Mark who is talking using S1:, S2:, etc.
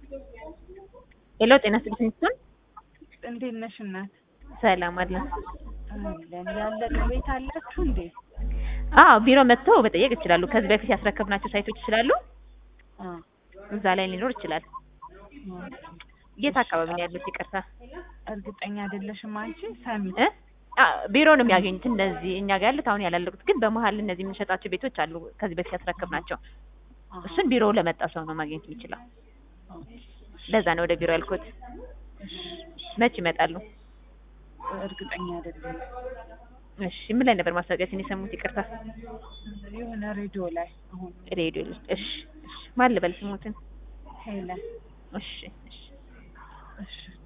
S1: ሄሎ ጤና ይስጥልኝ ስቶን
S2: እንዴት ነሽ እናት?
S1: ሰላም አለን።
S2: አለን ያለቀ ቤት አላችሁ እንዴ?
S1: አዎ ቢሮ መጥተው መጠየቅ ይችላሉ። ከዚህ በፊት ያስረከብናቸው ሳይቶች ስላሉ
S2: አ
S1: እዛ ላይ ሊኖር ይችላል። የት አካባቢ ነው ያሉት? ይቅርታ
S2: እርግጠኛ አይደለሽም አንቺ? ሰሚት
S1: እ አ ቢሮ ነው የሚያገኙት። እነዚህ እኛ ጋር ያሉት አሁን ያላለቁት ግን በመሀል እነዚህ የምንሸጣቸው ቤቶች አሉ ከዚህ በፊት ያስረከብናቸው። እሱን ቢሮ ለመጣ ሰው ነው ማግኘት የሚችለው። ለዛ ነው ወደ ቢሮ ያልኩት። መች ይመጣሉ?
S2: እርግጠኛ አይደለም።
S1: እሺ ምን ላይ ነበር ማስታወቂያችን የሰሙት? ይቅርታ
S2: የሆነ ሬዲዮ ላይ አሁን
S1: ሬዲዮ ላይ። እሺ እሺ ማን ልበል ስሙትን?
S2: ሄለን
S1: እሺ እሺ
S2: እሺ